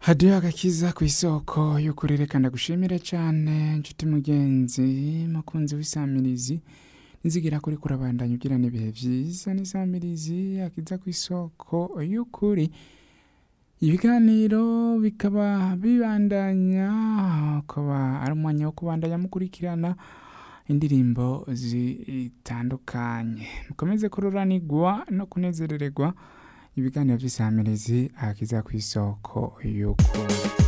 hadiyo agakiza ku isoko y'ukuri reka ndagushimire cyane nshuti mugenzi mukunzi w'isamirizi nizigera kuri kurabandanya ugirana ibihe byiza n'isamirizi akiza ku isoko y'ukuri ibiganiro bikaba bibandanya akaba ari umwanya wo kubandanya mukurikirana indirimbo zitandukanye mukomeze kururanirwa no kunezerererwa ibiganiro by'isamirizi akiza ku isoko y'ukuri